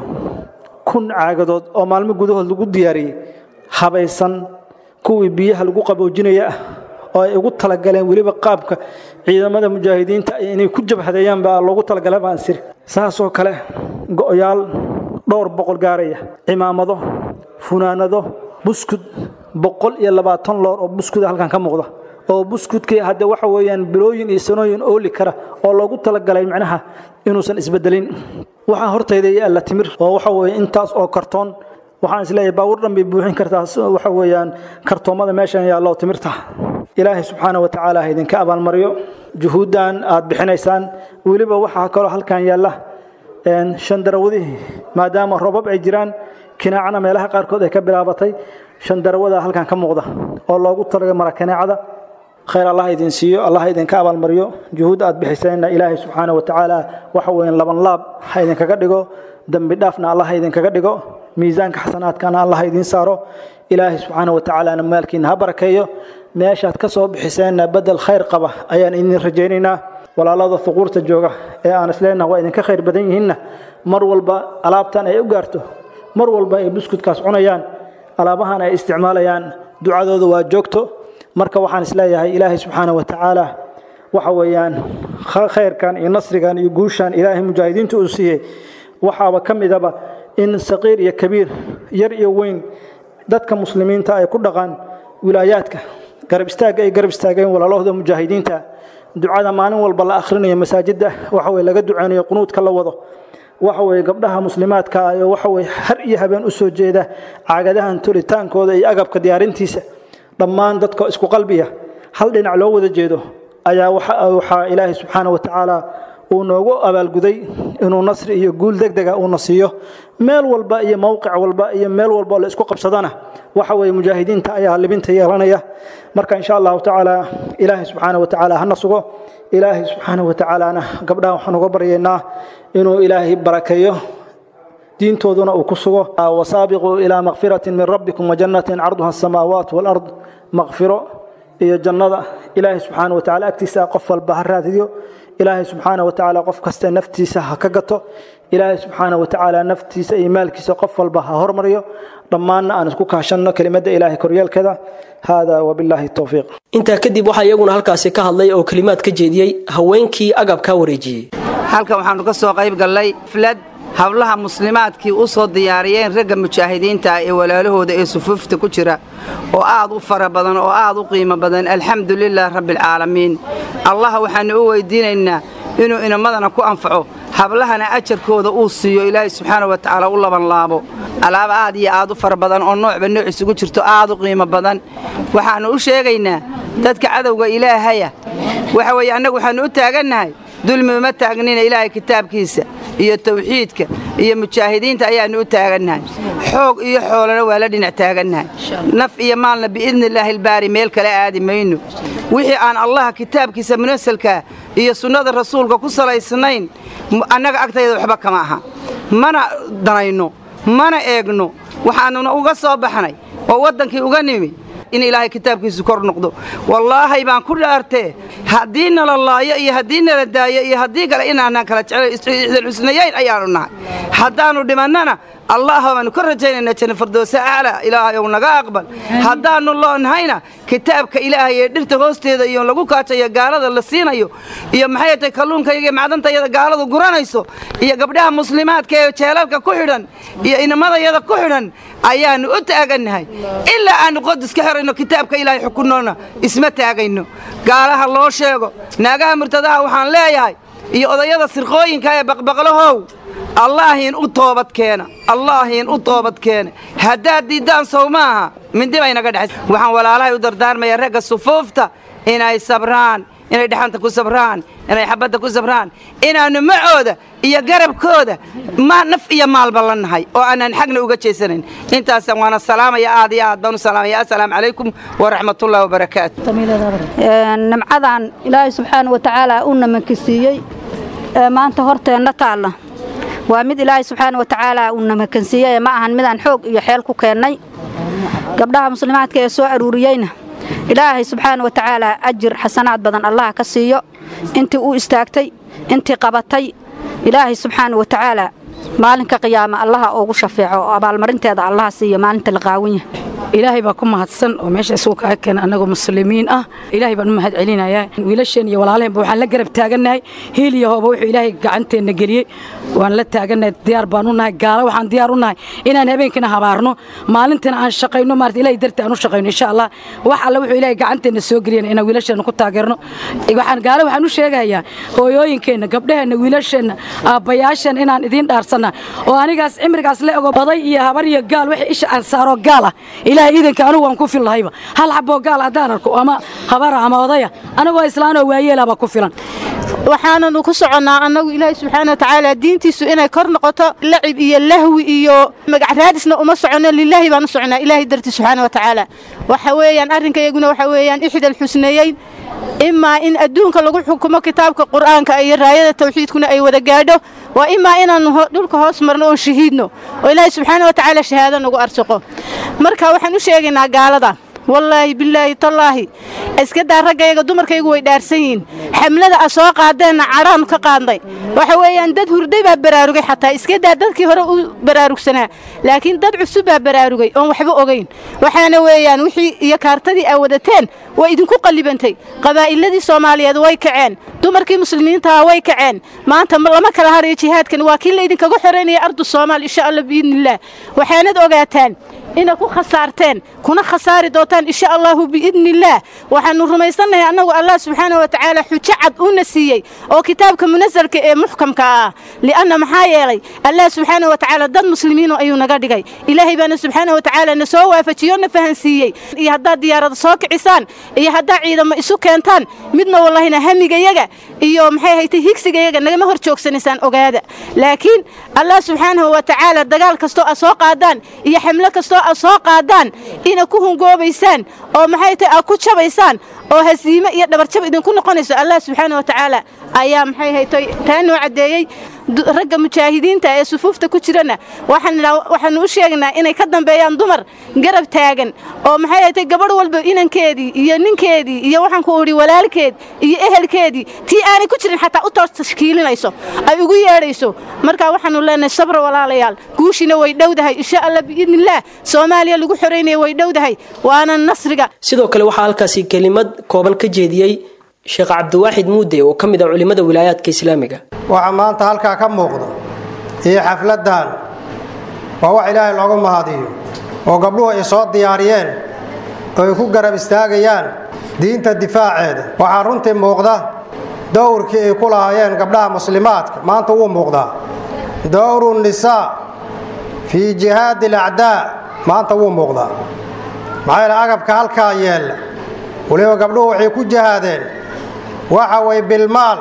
kun caagadood oo maalmo gudahood lagu diyaariyey habaysan kuwii biyaha lagu qaboojinaya ah oo ay ugu talagaleen weliba qaabka ciidamada mujaahidiinta inay ku jabhadeeyaan baa loogu talagalay baan siri saasoo kale go'yaal dhowr boqol gaaraya cimaamado funaanado buskud boqol iyo labaatan loor oo buskuda halkan ka muuqda oo buskudkii hadde waxa weeyaan bilooyin iyo sanooyin ooli kara oo loogu talagalay macnaha inuusan isbedelin waxaa hortayda yaalla timir oo waxa weeye intaas oo kartoon waxaan isleeyahay baawur dhan bay buuxin kartaa waxa weeyaan kartoomada meeshan yaallo timirta ilaahay subxaana wa tacaala ha idinka abaalmariyo juhuuddan aad bixinaysaan weliba waxaa kaloo halkan yaalla shandarawadihii maadaama robab ay jiraan kinaacana meelaha qaarkood ay ka bilaabatay shandarawada halkan ka muuqda oo loogu talaga mara kinaacada khayr allah idin siiyo allah idinka abaalmariyo juhuudda aad bixiseenna ilaahay subxaana wa tacaala waxa weeyaan laban laab ha idinkaga dhigo dembi dhaafna allah ha idinkaga dhigo miisaanka xasanaadkana allah ha idiin saaro ilaahay subxaana wa tacaalana maalkiina ha barakeeyo meeshaad ka soo bixiseenna bedel khayr qaba ayaan idin rajaynaynaa walaalada huquurta jooga ee aan isleenaha waa idinka khayr badan yihiinna mar walba alaabtan ay u gaarto mar walba ay buskudkaas cunayaan alaabahan ay isticmaalayaan ducadooda waa joogto marka waxaan isleeyahay ilaahay subxaana wa tacaala waxa weeyaan khayrkan iyo nasrigan iyo guushan ilaahay mujaahidiinta uu siiyey waxaaba ka midaba in saqiir iyo kabiir yar iyo weyn dadka muslimiinta ay ku dhaqaan wilaayaadka garab istaagga ay garab istaageen walaalahooda mujaahidiinta ducada maalin walba la akhrinayo masaajidda waxa weye laga duceynayo qunuudka la wado waxa weye gabdhaha muslimaadka ayo waxa weye har iyo habeen u soo jeeda caagadahan tolitaankooda iyo agabka diyaarintiisa dhammaan dadka isku qalbiya hal dhinac loo wada jeedo ayaa waxaa ilaahay subxaana wa tacaala uu noogu abaalguday inuu nasri iyo guul degdega uuna siiyo meel walba iyo mowqic walba iyo meel walba oo la isku qabsadana waxa weye mujaahidiinta ayaa libinta yeelanaya marka insha allahu tacaala ilaahay subxaana wa tacaala hana sugo ilaahay subxaana wa tacaalana gabdhaha waxaan uga baryaynaa inuu ilaahay barakeeyo diintooduna uu ku sugo wasaabiquu ilaa makfiratin min rabbikum wajannatin carduha asamaawaat walard makfiro iyo jannada ilaahay subxaana wa tacala agtiisa qof walba ha raadiyo ilaahay subxaana wa tacaala qof kaste naftiisa ha ka gato ilaahay subxaana wa tacaala naftiisa iyo maalkiisa qof walba ha hormariyo dhammaanna aan isku kaashanno kelimadda ilaahay koryeelkeeda hada wabilaahi towfiiq intaa kadib waxaa iyaguna halkaasi ka hadlay oo kelimaad ka jeediyey haweenkii agabkaa wareejiyey halkan waxaannu ka soo qayb gallay flad hablaha muslimaadkii u soo diyaariyeen ragga mujaahidiinta ah ee walaalahooda ee sufuufta ku jira oo aad u fara badan oo aad u qiimo badan alxamdu lilah rabbialcaalamiin allah waxaannu u weydiinaynaa inuu inamadana ku anfaco hablahana ajarkooda uu siiyo ilaahay subxaana wa tacaala u labanlaabo alaab aad iyo aad u fara badan oo noocba nooc isugu jirto aad u qiimo badan waxaannu u sheegaynaa dadka cadowga ilaahaya waxa weeye annagu waxaannu u taagannahay dulmi uma taagnina ilaahay kitaabkiisa iyo tawxiidka iyo mujaahidiinta ayaannu u taagannahay xoog iyo xoolana waa la dhinac taagannahay naf iyo maalna biidni illaahi albaari meel kale aadi mayno wixii aan allaha kitaabkiisa munasalkaa iyo sunnada rasuulka ku salaysnayn annaga agtayda waxba kama aha mana danayno mana eegno waxaannuna uga soo baxnay oo waddankii uga nimi in ilaahay kitaabkiisu kor noqdo wallaahay baan ku dhaartee haddii nala laayo iyo haddii nala daayo iyo haddii kale inaanaan kala jecel xusnayayn ayaannu nahay haddaannu dhimannana allah baannu ka rajaynaynaa janna fardoosa aclaa ilaahayow naga aqbal haddaannu loonnahayna kitaabka ilaahay ee dhirta hoosteeda iyo lagu kaajayo gaalada la siinayo iyo maxay tahay kalluunkayga iyo macdantayada gaaladu guranayso iyo gabdhaha muslimaadka ee jeelalka ku xidhan iyo inamadayada ku xidhan ayaannu u taagannahay ilaa aannu qodis ka xirayno kitaabka ilaahay xukunnoona isma taagayno gaalaha loo sheego naagaha murtadaha waxaan leeyahay iyo odayada sirqooyinka ee baqbaqlahow allaahiin u toobadkeena allaahiin u toobadkeena haddaad diiddaan sow maaha mindi bay naga dhexays waxaan walaalahay u dardaarmayaa ragga sufuufta inay sabraan inay dhexanta ku sabraan inay xabadda ku sabraan inaannu macooda iyo garabkooda ma naf iyo maalba la nahay oo aanaan xagna uga jeesanayn intaasaan waana salaamaya aad iyo aad baan u salaamaya assalaamu calaykum waraxmatullahi wabarakaatu nimcadan ilaahay subxaana wa tacaala u namanka siiyey ee maanta horteenna taalla waa mid ilaahay subxaana wa tacaala uu namakansiiyey ma ahan midaan xoog iyo xeel ku keennay gabdhaha muslimaadka ee soo aruuriyeyna ilaahay subxaana wa tacaala ajir xasanaad badan allaha ka siiyo intii u istaagtay intii qabatay ilaahay subxaana wa tacaala maalinka qiyaama allaha ugu shafeeco oo abaalmarinteeda allaha siiyo maalinta la qaawan yahay ilaahay baa ku mahadsan oo meesha isugu kaga keena annagoo muslimiin ah ilaahay baan u mahad celinayaa wiilasheen iyo walaalaheenba waxaan la garab taagannahay hiil iyo hooba wuxuu ilaahay gacanteenna geliyey waan la taagannahay diyaar baan u nahay gaalo waxaan diyaar u nahay inaan habeenkina habaarno maalintana aan shaqayno maarata ilaahay darti aan u shaqayno insha allah wax alle wuxuu ilaahay gacanteenna soo geliyana inaan wiilasheenna ku taageerno waxaan gaalo waxaan u sheegayaa hooyooyinkeenna gabdhaheenna wiilasheenna aabbayaasheen inaan idiin dhaarsanna oo anigaas cimrigaas la ego baday iyo habar iyo gaal wixii isha aan saaro gaal ah ilaahay iidanka anigu waan ku fillahayba hal xaboo gaal haddaan arko ama habara ama odaya anigoo islaanoo waayeelaba ku filan waxaananu ku soconnaa annagu ilaahay subxaana wa tacaala diintiisu inay kor noqoto lacib iyo lahwi iyo magac raadisna uma soconno lilaahi baan u soconnaa ilaahay dartii subxaana wa tacaala waxa weeyaan arrinkayaguna waxa weeyaan ixdal xusneeyeyn imaa in adduunka lagu xukumo kitaabka qur'aanka iyo raayada tawxiidkuna ay wada gaadho waa imaa inaannu dhulka hoos marno oon shahiidno oo ilaahay subxaana wa tacaala shahaado nagu arsaqo marka waxaan u sheegaynaa gaalada wallaahi bilaahi tallaahi iska daa raggayaga dumarkaygu way dhaarsan yihiin xamlada a soo qaadeenna cadhaannu ka qaadnay waxa weeyaan dad hurday baa baraarugay xataa iska daa dadkii hore u baraarugsanaa laakiin dad cusub baa baraarugay oon waxba ogayn waxaana weeyaan wixii iyo kaartadii aa wadateen way idinku qallibantay qabaa'iladii soomaaliyeed way kaceen dumarkii muslimiintaha way kaceen maanta lama kala harayo jihaadkan waa kii laydinkaga xoraynaya ardu soomaal insha allah biidnillaah waxaanad ogaataan inaad ku khasaarteen kuna khasaari doontaan insha allahu biidnillaah waxaannu rumaysannahay annagu allah subxaana wa tacaala xujo cad uuna siiyey oo kitaabka munasalka ee muxkamka ah li'anna maxaa yeelay allah subxaana wa tacaala dad muslimiino ayuu naga dhigay ilaahay baana subxaana wa tacaala na soo waafajiyo na fahansiiyey iyo haddaad diyaarada soo kicisaan iyo haddaad ciidamo isu keentaan midna wallahina hamigayaga iyo maxay haytay higsigayaga nagama hor joogsanaysaan ogaada laakiin allah subxaanahu wa tacaala dagaal kastoo aad soo qaadaan iyo xamlo kastoo aad soo qaadaan ina ku hungoobaysaan oo maxay tahay aad ku jabaysaan oo hasiime iyo dhabarjab idinku noqonayso allah subxaana wa tacaala ayaa maxay haytay taa noo caddeeyey ragga mujaahidiinta ee sufuufta ku jirana waxaanu u sheegnaa inay ka dambeeyaan dumar garab taagan oo maxay haytay gabadh walba inankeedii iyo ninkeedii iyo waxaan ku idhi walaalkeed iyo ehelkeedii tii aanay ku jirin xataa u toos tashkiilinayso ay ugu yeedhayso marka waxaanu leenahay sabra walaalayaal guushina way dhowdahay insha allah biidnillaah soomaaliya lagu xoraynaya way dhowdahay waana nasriga sidoo kale waxaa halkaasi kelimad kooban ka jeediyey sheekh cabdiwaaxid muude oo ka mid ah culimmada wilaayaadka islaamiga waxa maanta halkaa ka muuqda iyo xafladdan waa wax ilaahay loogu mahadiyo oo gabdhuhu ay soo diyaariyeen oo ay ku garab istaagayaan diinta difaaceeda waxaa runtii muuqda dowrkii ay ku lahaayeen gabdhaha muslimaadka maanta wuu muuqdaa dowru nisaa fii jihaadi alacdaa maanta wuu muuqdaa maxaa yeele agabka halkaa yeella weliba gabdhuhu waxay ku jihaadeen waxa way bilmaal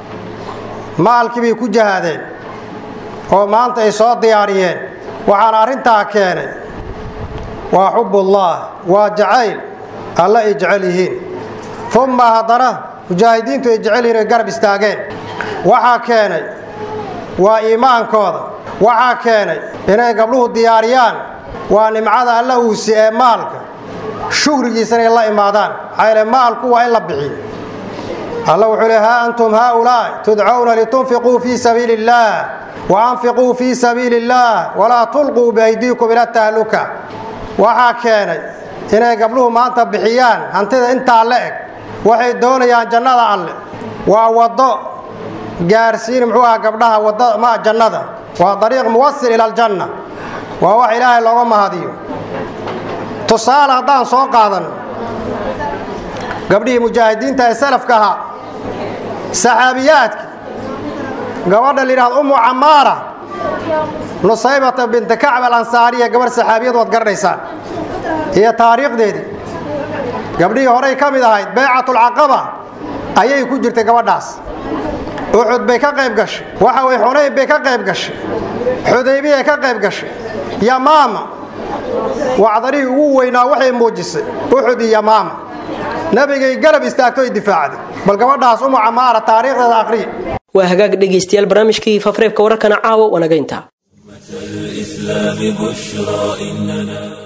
maalkii bay ku jihaadeen oo maanta ay soo diyaariyeen waxaana arrintaa keenay waa xubbullah waa jacayl alle ay jecel yihiin umma haddana mujaahidiintu ay jecel yihiin ay garab istaageen waxaa keenay waa iimaankooda waxaa keenay inay gabdhuhu diyaariyaan waa nimcada alla uusi ee maalka shukrigiisa inay la imaadaan maxaa yeele maalku waa in la bixiyo alla wuxuu le haa antum haaulaa'i tudcawna litunfiquu fii sabiili illaah wa anfiquu fii sabiili illaah walaa tulquu biaydiikum ila tahluka waxaa keenay inay gabdhuhu maanta bixiyaan hantida intaa la eg waxay doonayaan jannada alle waa waddo gaarsiin muxuu aha gabdhaha wadda ma jannada waa dariiq muwasil ila aljanna waa wax ilaahay looga mahadiyo tusaale haddaan soo qaadan gabdhihii mujaahidiinta ee salafka ahaa saxaabiyaadka gabadha la yidhahdo ummu camaara nusaybata binta kacb alansaariya gabarh saxaabiyad waad garanaysaan iyo taariikhdeedii gabdhihii horey ka mid ahayd baycatulcaqaba ayay ku jirtay gabadhaas uxud bay ka qayb gashay waxa way xunayb bay ka qayb gashay xudaybiyay ka qayb gashay yamaama wacdarihii ugu weynaa waxay muujisay uxud iyo yamaama nabigay garab istaagto ay difaacday bal gabadhaas umu camaara taariikhdeeda aqriya waa hagaag dhegaystayaal barnaamijkii fafreebka wararkana caawa wanagaynta الإسلام بشرى إننا